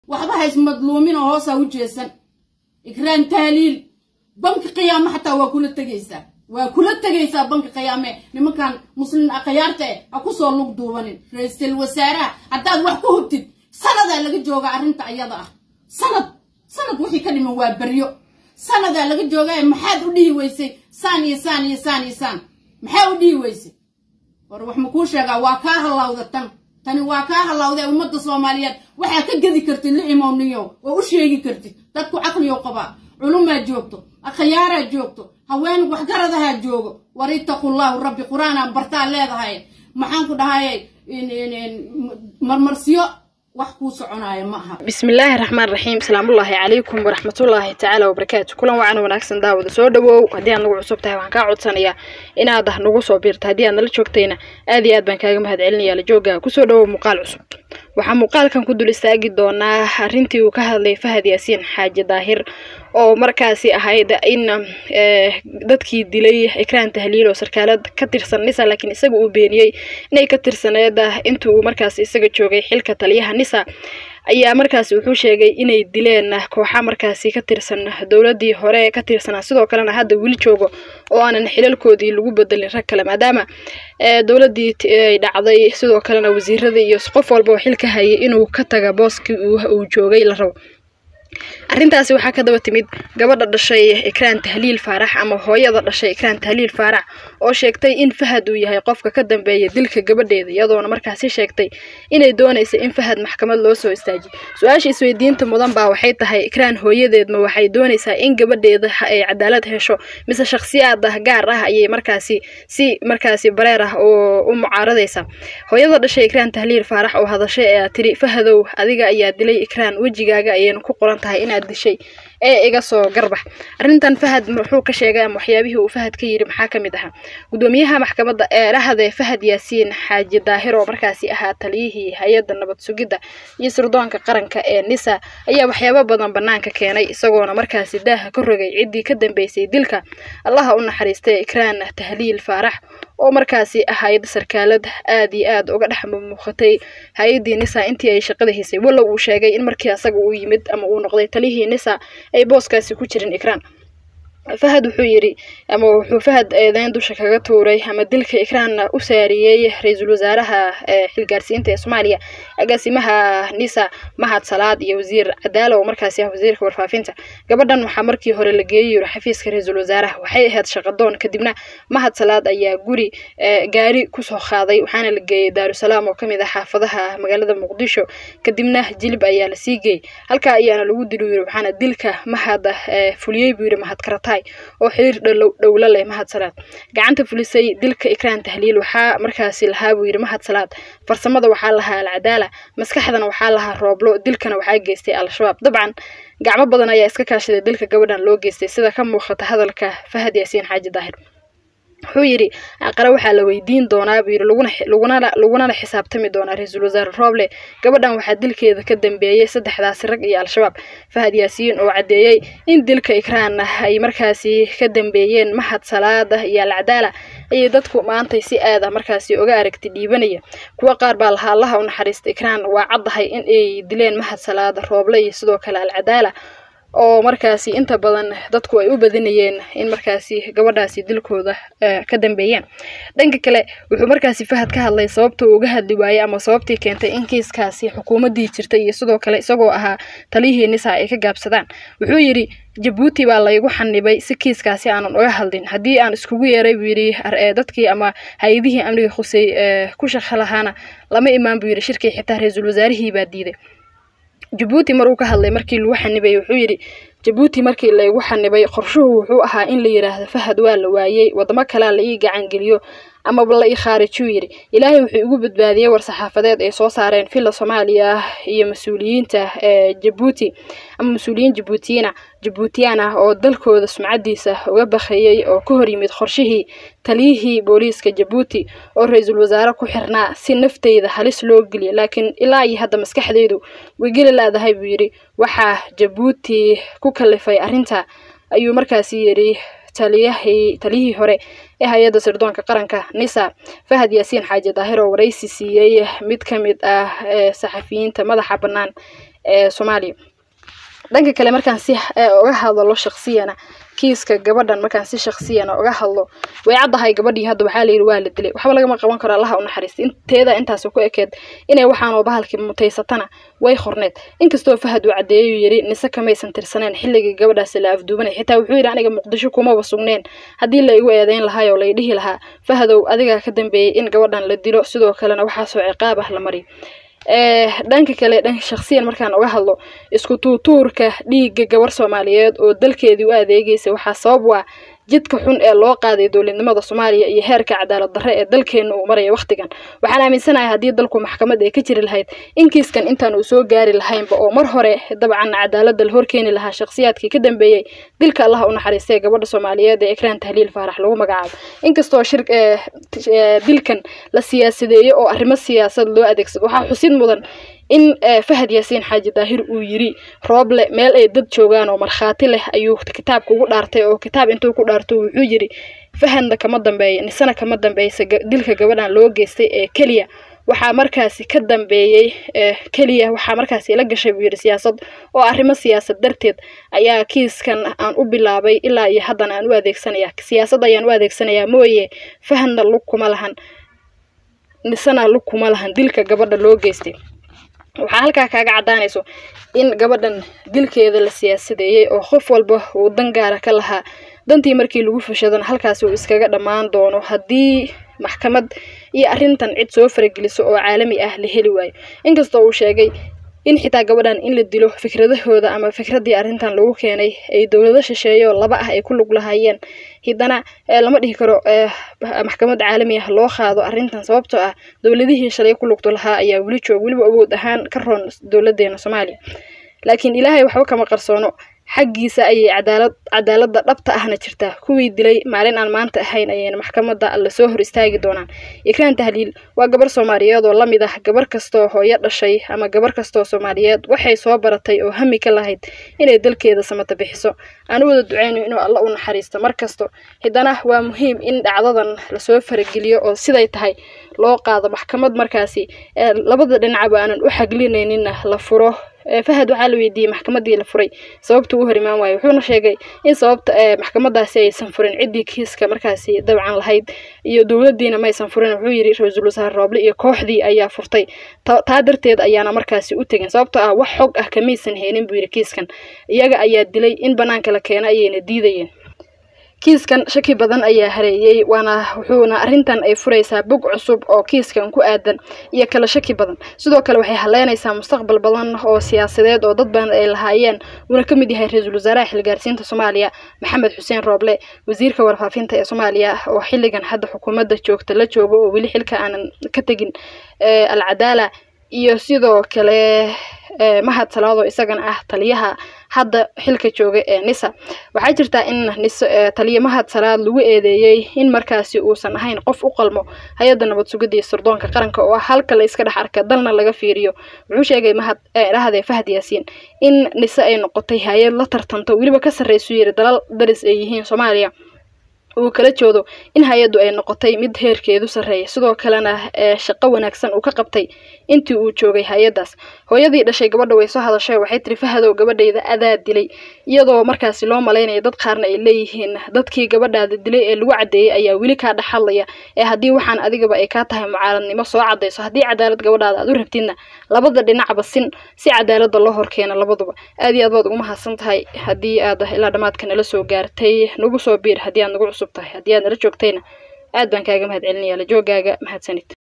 waxba haysmadluumin oo hoosaa u jeesan ikraan tahliil banki qiyaame xataa waa kula tegaysaa waa kula tegaysaa banki qiyaame nimankan muslin akhayaarta eh ha kusoo lug duubanin ra-iisul wasaaraha haddaad wax ku hubtid sanadaa laga joogaa arrinta ayada ah sanad sanad wixii ka dhiman waa beryo sanadaa laga joogaa maxaad u dhihi weysay saan iyo saan iyo saan iyo saan maxaa u dhihi weysay war wax makuu sheegaa waa kaa hallawda tan tani waa kaa hallawda ummadda soomaaliyeed waxaa ka gedi kartid la imowniyo oo u sheegi kartid dadku caqliyow qabaa culumaa joogto akhayaaraa joogto haween waxgaradahaa joogo war ittaqullaahu rabbi qur-aanaan bartaa leedahay maxaan ku dhahaye marmarsiyo wax kuu soconaayo ma aha bismillaahi raxmaan raxiim asalaamullaahi calaykum waraxmatullaahi tacaala wabarakaatu kulan wacan wanaagsan daawada soo dhawow haddii aad nagu cusub tahay waxaan kaa codsanayaa inaad nagu soo biirto haddii aad nala joogtayna aad iyo aad baan kaaga mahad celinaya la jooga kusoo dhawow muuqaal cusub waxaa muuqaalkan ku dul istaagi doonaa arrintii uu ka hadlay fahad yaasiin xaaji daahir oo markaasi ahayd in dadkii dilay ikraan tahliil oo sarkaalad ka tirsan nisa laakiin isaga uu beeniyey inay ka tirsaneed inta uu markaasi isaga joogay xilka taliyaha nisa ayaa markaasi wuxuu sheegay inay dileen kooxa markaasi ka tirsan dowladii hore ka tirsanaa sidoo kalena hadda weli joogo oo aanan xilalkoodii lagu bedelin rag kale maadaama dowladii ay dhacday sidoo kalena wasiiradii iyo qof walba oo xilka hayay inuu ka taga booskii uu joogay la rabo arrintaasi waxaa ka daba timid gabadha dhashay ikraan tahliil faarax ama hooyada dhashay ikraan tahliil faarax oo sheegtay in fahad uu yahay qofka ka dambeeya dilka gabadheeda iyadoona markaasi sheegtay inay doonaysa in fahad maxkamad loo soo istaajiyo su-aasha isweydiinta mudan baa waxay tahay ikraan hooyadeedma waxay doonaysaa in gabadheeda ay cadaalad hesho mise shakhsiyaad ah gaar ah ayay markaasi si markaasi bareer ah oo u mucaaradaysa hooyada dhashay ikraan tahliil faarax oo hadashay ayaa tiri fahadow adiga ayaa dilay ikraan wejigaaga ayayna ku qoran tahay inaad dishay ee iga soo garbax arrintan fahad muxuu ka sheegay ama waxyaabihii uu fahad ka yidhi maxaa ka mid ahaa gudoomiyaha maxkamadda ee dhahde fahad yaasiin xaaji daahir oo markaasi ahaa taliyihii hay-adda nabad sugidda iyo sirdoonka qaranka ee nisa ayaa waxyaabo badan bannaanka keenay isagoona markaasi daaha ka rogay ciddii ka dambeysay dilka allaha u naxariistay ikraan tahliil faarax oo markaasi ahayd sarkaalad aad iyo aad uga dhex muuqatay hay-addii nisa intii ay shaqada haysay wallow uu sheegay in markii asaga uu yimid ama uu noqday talihii nisa ay booskaasi ku jirin ikraan fahad wuxuu yidhi ama wuxuu fahad eedeyn dusha kaga tuuray ama dilka ikraanna u saariyey ra-iisul wasaaraha xilgaarsiinta ee soomaaliya agaasimaha nisa mahad salaad iyo wasiir cadaala oo markaasi ah wasiirka warfaafinta gabadhan waxaa markii hore la geeyey yiri xafiiska ra-iisul wasaaraha waxay ahayd shaqadoon kadibna mahad salaad ayaa guri gaari kusoo qaaday waxaana la geeyey daarusalaam oo kamid ah xaafadaha magaalada muqdisho kadibna jilib ayaa lasii geeyey halkaa ayaana lagu dili yiri waxaana dilka mahad fuliyey buu yiri mahad karatay oo xiriir dhowlo leh mahad salaad gacanta fulisay dilka ikraan tahliil waxaa markaasi lahaa buu yidhi mahad salaad farsamada waxaa lahaa alcadaala maskaxdana waxaa lahaa rooblo dilkana waxaa geystay al-shabaab dabcan gacmo badan ayaa iska kaashaday dilka gabadhan loo geystay sida ka muuqata hadalka fahad yaasiin xaaji daahir wuxuu yidhi aqare waxaa la weydiin doonaa buu yidhi lagunala xisaabtami doonaa ra-iisul wasaare rooble gabadhan waxaa dilkeeda ka dambeeyey saddexdaasi rag iyo al-shabaab fahad yaasiin oo caddeeyey in dilka ikraan ay markaasi ka dambeeyeen mahad salaada iyo alcadaala ayay dadku maantay si aad ah markaasi uga aragti dhiibanaya kuwo qaar baa lahaa allaha u naxariista ikraan waa caddahay in ay dileen mahad salaada rooble iyo sidoo kale alcadaala oo markaasi inta badan dadku ay u badinayeen in markaasi gabadhaasi dilkooda ka dambeeyaan dhanka kale wuxuu markaasi fahad ka hadlay sababta uu uga hadli waayey ama sababtii keentay in kiiskaasi xukuumaddii jirtay iyo sidoo kale isagoo ahaa taliyihii nisa ay ka gaabsadaan wuxuu yidhi jabuuti baa laygu xanibay si kiiskaasi aanan uga hadlin haddii aan iskugu yeeray buu yidhi dadkii ama hay-adihii amniga khusey ku shaqo lahaana lama imaan buu yidhi shirkii xitaa ra-iisul wasaarihii baa diiday jabuuti mar uu ka hadlay markii lagu xanibay wuxuu yidhi jabuuti markii laygu xanibay qorshuhu wuxuu ahaa in la yidhaahdo fahad waa la waayey wadamo kalea la ii gacangeliyo amaba la ii khaarijuu yidhi ilaahay wuxuu igu badbaadiyey war-saxaafadeed ay soo saareen villa soomaaliya iyo mas-uuliyiinta ee jabuuti ama mas-uuliyiin jabuutiyiina jabuutiyaan ah oo dalkooda sumcadiisa uga bakayey oo ka hor yimid qorshihii taliyihii booliiska jabuuti oo ra-iisul wasaare ku xirnaa si nafteyda halis loo geliya laakiin ilaa iyo hadda maskaxdeydu way geli laadahay buu yidhi waxaa jabuuti ku kalifay arrinta ayuu markaasi yidhi taliyahii taliyihii hore ee hay-adda sirdoonka qaranka nisa fahad yaasiin xaaji daahir oo waraysi siiyey mid ka mid ah saxafiyiinta madaxa bannaan ee soomaaliya dhanka kale markaan si uga hadlo shaksiyana kiiska gabadhan markaan si shaksiyana uga hadlo way caddahay gabadhii hadda waxaa layidhi waa la dilay waxba lagama qaban karo allaha u naxariista inteeda intaas ku ekeed inay waxaanoo bahalkii mutaysatana way qorneed inkastoo fahad uu caddeeyuu yidhi nise kamaysan tirsaneen xilligii gabadhaasi la afduubanay xitaa wuxuu yidhi aniga muqdisho kumaba sugneen haddii la igu eedeyn lahaayoo lay dhihi lahaa fahadow adigaa ka dambeeyey in gabadhan la dilo sidoo kalena waxaasoo ciqaab ah la mariyo dhanka kale dhanka shaksiyan markaan uga hadlo isku tuutuurka dhiigga gabar soomaaliyeed oo dalkeedii u adeegaysa waxaa sabab waa jidka xun ee loo qaaday dowladnimada soomaaliya iyo heerka cadaalad darre ee dalkeena uu maraya wakhtigan waxaan aaminsanahay haddii dalku maxkamad ay ka jiri lahayd in kiiskan intaan uu soo gaari lahaynba oo mar hore dabcan cadaaladda la horkeeni lahaa shakhsiyaadkii ka dambeeyey dilka allaha u naxariistay gabadha soomaaliyeed ee ekraan tahliil faarax lagu magacaabo inkastoo shir dilkan la siyaasadeeyo oo arrimo siyaasad loo adeegsado waxaa xusid mudan in fahad yaasiin xaaji daahir uu yiri rooble meel ay dad joogaan oo markhaati leh ayuu kitaabka ugu dhaartay oo kitaab intuu ku dhaarto wuxuu yiri fahadna kama dambeeya nisana kama dambeysa dilka gabadhan loo geystay ee keliya waxaa markaasi ka dambeeyey keliya waxaa markaasi la gashay buu yidhi siyaasad oo arrimo siyaasad darteed ayaa kiiskan aan u bilaabay ilaa iyo haddana aan u adeegsanaya siyaasad ayaan u adeegsanayaa mooye fahadna lug kuma lahan nisana lug kuma lahan dilka gabadha loo geystay waxaa halkaa kaaga caddaanayso in gabadhan dilkeeda la siyaasadeeyey oo qof walba uu dan gaara ka lahaa dantii markii lagu fushadana halkaasi uu iskaga dhammaan doono haddii maxkamad iyo arrintan cid soo farageliso oo caalami ah la heli waayo inkastoo uu sheegay in xitaa gabadhan in la dilo fikradahooda ama fikraddii arrintan lagu keenay ay dowlado shisheeyo laba ah ay ku lug lahaayeen haddana lama dhihi karo maxkamad caalami ah loo qaado arrintan sababtoo ah dowladihii shalay ku lugto lahaa ayaa weli joog weliba awood ahaan ka roon dowladeena soomaaliya laakiin ilaahay waxba kama qarsoono xaggiisa ayay cadaalad cadaaladda dhabta ahna jirtaa kuwii dilay maalin aan maanta ahayn ayayna maxkamadda lasoo hor istaagi doonaan ikraan tahliil waa gabar soomaaliyeed oo lamid ah gabar kastoo hooyo dhashay ama gabar kastoo soomaaliyeed waxay soo baratay oo hami ka lahayd inay dalkeeda samata bixiso aan u wada duceyno inuu alla u naxariisto mar kasto haddana waa muhiim in dhacdadan lasoo farageliyo oo siday tahay loo qaado maxkamad markaasi labada dhinacba aanan u xaglinayninna la furo fahad waxaa la weydiiyey maxkamadii la furay sababta ugu hor imaan waayo wuxuuna sheegay in sababta maxkamadaasi aysan furin ciddii kiiska markaasi dabcan lahayd iyo dowladiina maysan furin wuxuu yidhi ra-iisul wasaare rooble iyo kooxdii ayaa furtay taa darteed ayaana markaasi u tegin sababtoo ah wax xog ah kamaysan heenin buu yidhi kiiskan iyaga ayaa dilay in banaanka la keena ayayna diidayeen kiiskan shaki badan ayaa hareeyey waana wuxuuna arrintan ay furaysaa bog cusub oo kiiskan ku aadan iyo kala shaki badan sidoo kale waxay haleynaysaa mustaqbal badan oo siyaasadeed oo dad badan ay lahaayeen uuna ka mid yahay ra-iisul wasaaraha xilgaarsiinta soomaaliya maxamed xuseen rooble wasiirka warfaafinta ee soomaaliya oo xilligan hadda xukuumadda joogta la joogo oo weli xilka aanan ka tegin alcadaala iyo sidoo kale mahad salaado isagana ah taliyaha hadda xilka jooga ee nisa waxaa jirtaa in nis taliya mahad salaad lagu eedeeyey in markaasi uusan ahayn qof u qalmo hay-adda nabad sugidda iyo sirdoonka qaranka oo ah halka la iska dhex arka dalna laga fiiriyo wuxuu sheegay mahad dhahde fahad yaasiin in nise ay noqotay hay-ad la tartanto weliba ka sarreysu yiri dalal daris ay yihiin soomaaliya uu kala joodo in hay-addu ay noqotay mid heerkeedu sarreeya sidoo kalena shaqo wanaagsan uu ka qabtay intii uu joogay hay-addaas hooyadii dhashay gabadha way soo hadashay waxay tiri fahadow gabadhayda adaa dilay iyadoo markaasi loo malaynaya dad qaarna ay leeyihiin dadkii gabadhaada dilay ee lagu caddeeyey ayaa weli kaa dhex hadlaya ee haddii waxaan adigaba ay kaa tahay mucaaradnimo soo caddayso haddii cadaalad gabadhaada aad u rabtidna labada dhinacba sin si cadaaladda loo horkeena labaduba aad iyo aad baad ugu mahadsan tahay haddii aad ilaa dhammaadka nala soo gaartay nagu soo biir haddii aad nagu cusub tahay haddii aad nala joogtayna aad baan kaaga mahad celinaya la joogaaga mahadsanid